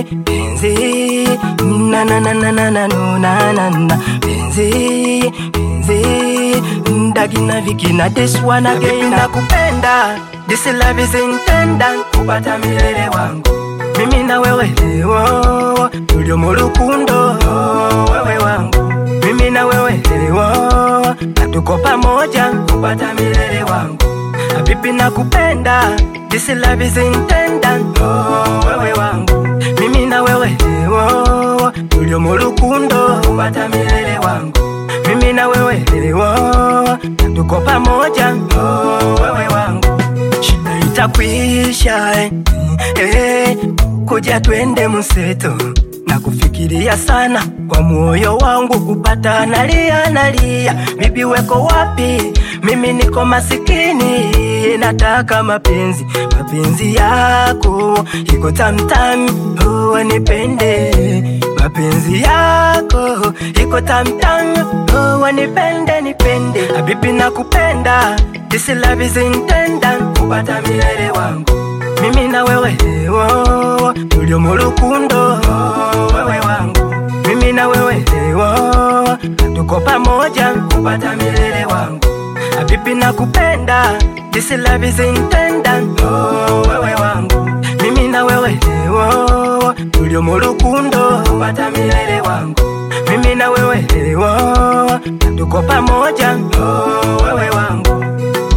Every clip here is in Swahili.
penzi na na na na na na no na na na penzi penzi ndagina vikina this one again nakupenda this love is intended kupata milele wangu mimi na wewe leo tulio mu rukundo wewe wangu mimi na wewe leo natuko pamoja kupata milele wangu habibi nakupenda this love is intended oh, wewe wangu mimi na wewe leo tulio mu rukundo kupata milele wangu mimi na wewe leo tuko pamoja oh, wewe wangu shida itakwisha eh, eh, kuja twende mseto na kufikiria sana kwa moyo wangu kupata nalia nalia, bibi weko wapi? Mimi niko masikini, nataka mapenzi mapenzi yako iko tamtam, oh, nipende mapenzi yako iko tamtam, oh, nipende nipende, habibi nakupenda, this love is intended kupata milele wangu mimi na wewe leo tulio mu rukundo wewe wangu mimi na wewe leo tuko pamoja kupata milele wangu habibi nakupenda this love is intended oh, wewe wangu mimi na wewe leo tulio mu rukundo kupata milele wangu mimi na wewe leo tuko pamoja oh, wewe wangu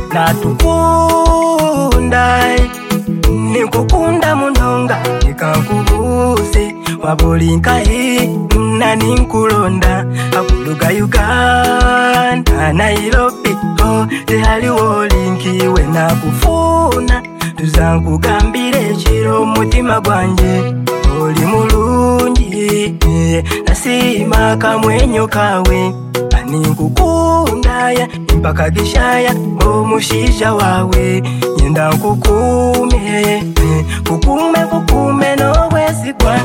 natukunda nikukunda munonga nikakubuze wabulinkayi nani nkulonda akuluga uganda nairobi oh, tehaliwo linkiwe nakufuna tuzankugambira ekiro omutima gwanje oli mulungi eh, nasiima kamwenyo kawe ninkukundaya mpaka gishaya omushisha wawe nyenda nkukume kukume kukume nowezigwa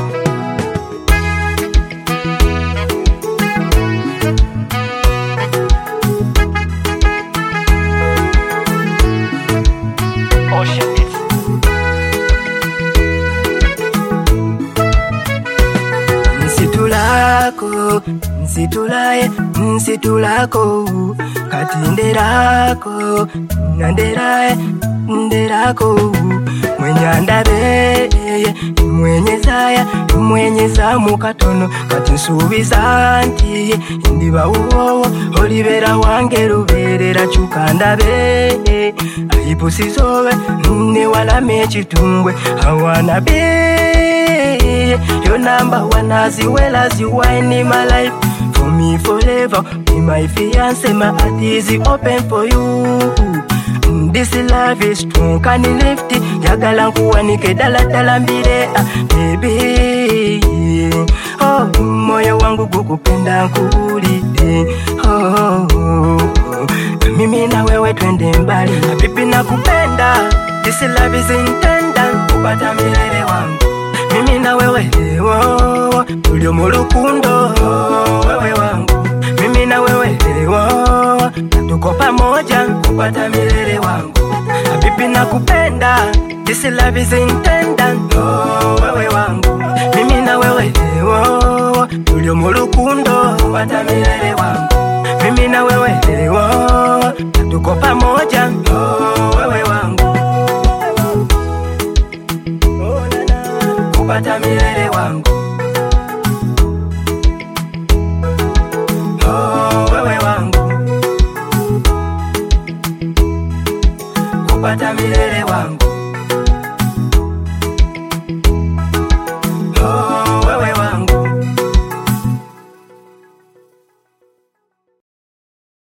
Ocean Beats. nsitulako nsitulaye nsitulako kati nderako nanderaye nderako mwenyandabeye mwenyezaya mwenyeza mukatono kati nsuubiza nti ndibawuwowo olibera wange luberera cukandabe ayipusizobe newalama ekitumbwe awana be your number one as well as you are in my life for me forever be my fiance my heart is open for you this love is strong can lift njagala nkuwanike dala dala mbire ah, baby oh, moyo wangu gukupenda nkuulide oh, oh, oh. mimi na wewe twende mbali habibi nakupenda this love is intended kupata milele wangu mimi na wewe leo tulio mu rukundo wewe wangu mimi na wewe leo tuko pamoja kupata milele wangu habibi nakupenda this love is intended oh, wewe wangu mimi na wewe leo tulio mu rukundo kupata milele wangu mimi na wewe leo tuko pamoja oh, wewe wangu Oh, na, na, kupata milele wangu oh, wewe wangu kupata milele wangu